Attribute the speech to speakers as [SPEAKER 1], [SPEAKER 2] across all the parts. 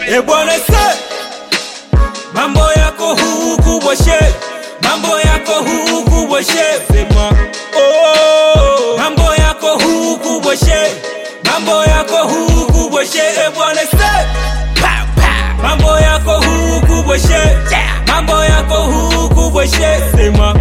[SPEAKER 1] E bwana se mambo yako huku bwashe mambo yako huku bwashe sema oh mambo yako huku bwashe mambo yako huku bwashe e bwana se mambo yako huku bwashe mambo yako huku bwashe sema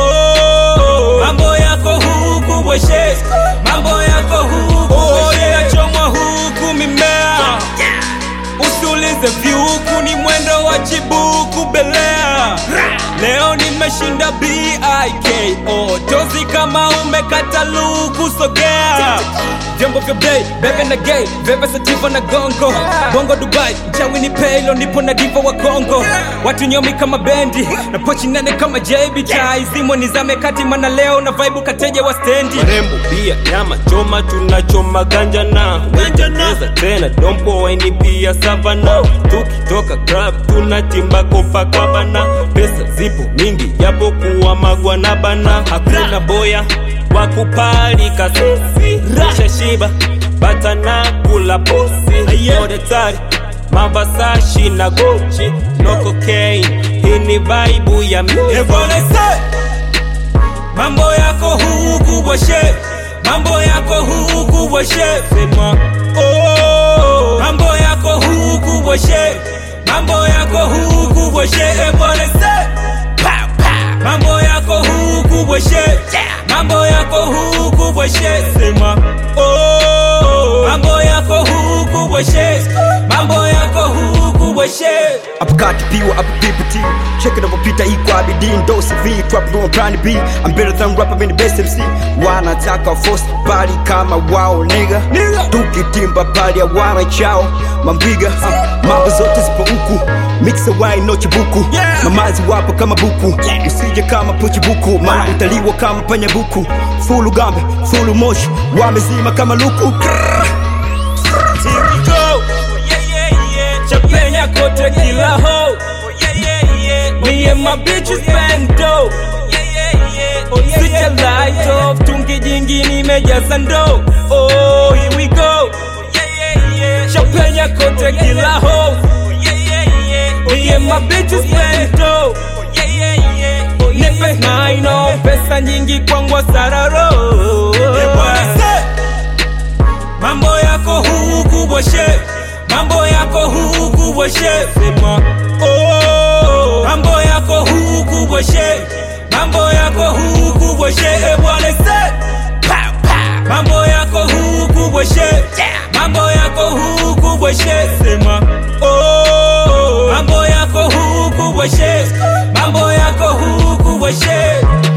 [SPEAKER 1] oh mambo yako huku bwashe mambo yako huku bwashe inachomwa huku mimea usiulize vyuku ni mwendo wa chibuku belea leo nimeshinda biko tozi kama umekata luku sogea vyombo vya bei bebe na gay veve sativa na gongo bongo dubai mchawi ni peilo nipo na diva wa kongo watu nyomi kama bendi na pochi nene kama jb tai zimo nizame kati mana leo na vaibu kateja wa stendi
[SPEAKER 2] marembo bia nyama choma tunachoma ganja na wecheza tena dompo waini pia savana tukitoka club tunatimba kopakabana pesa zipo mingi japo kuwa magwa na bana hakuna boya wakupalika sisi shashiba batana kula posi odetari mavasashi na gochi no cocaine hii ni vaibu ya mimi
[SPEAKER 1] Evolese Mambo yako huku bwashe Mambo yako huku bwashe Sema oh Mambo yako huku bwashe Mambo yako huku bwashe Evolese Mambo yako huku bwashe Mambo yako huku bwashe Sema oh Mambo yako huku bwashe Mambo yako huku bwashe
[SPEAKER 3] hapo kati piwa hapo PPT check inavyopita iko abidin dosi v trap no plan B I'm better than rapper in the best MC wanataka force bali kama wao nigga tukitimba pali ya wana chao mambiga ha, mambo zote zipo huku mixa wine no chibuku
[SPEAKER 1] Yeah.
[SPEAKER 3] mamazi wapo kama buku usije kama pochibuku maana utaliwa kama panya buku fulu gambe fulu moshi wamezima kama luku Krrr.
[SPEAKER 1] Here we go. Chapenya kote kila ho. Me and my bitches spend dough. Switch your light off, tungi jingi nimejaza ndoo. Oh, here we go. Chapenya kote kila ho. Me and my bitches spend dough. Nipe maino, pesa nyingi kwangwa sararo. Mambo yako huku bwashe Mambo yako huku bwashe Sema oh Mambo yako huku bwashe Mambo yako huku bwashe Ebwale se Mambo yako huku bwashe Mambo yako huku bwashe Sema oh Mambo yako huku bwashe Mambo yako huku bwashe